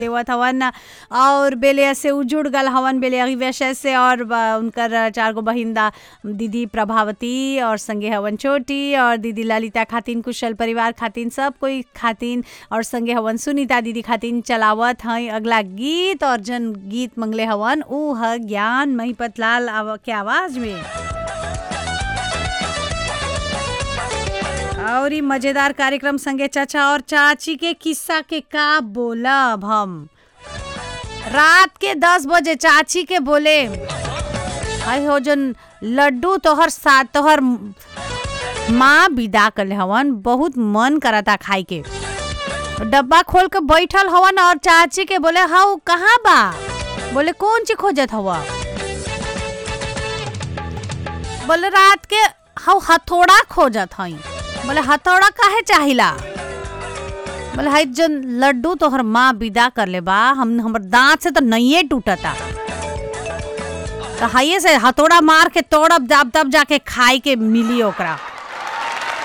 देवत हवन और बेले से उजुड़ गल हवन बेले विषय से और ब- उनकर चार गो बहिंदा दीदी प्रभावती और संगे हवन छोटी और दीदी ललिता खातिन कुशल परिवार खातिन सब कोई खातिन और संगे हवन सुनीता दीदी खातिन चलावत हैं अगला गीत और जन गीत मंगले हवन ऊ ह ज्ञान महिपत लाल आव- के आवाज में और ई मजेदार कार्यक्रम संगे चाचा और चाची के किस्सा के का बोलब हम रात के दस बजे चाची के बोले हाय हो जन लड्डू तोहर साथ तोहर माँ विदा कर हवन बहुत मन करता खाए के डब्बा खोल के बैठल हवन और चाची के बोले हाउ कहाँ बा बोले कौन चीज खोजत हवा बोले रात के हाउ हथौड़ा खोजत हई बोले हथौड़ा काहे चाहिला बोले हाई जन लड्डू तोहर माँ विदा कर ले बा हम हमर दांत से तो नहीं टूटता तो हाइये से हथौड़ा मार के तोड़ब जाब तब जाके खाए के मिली ओकरा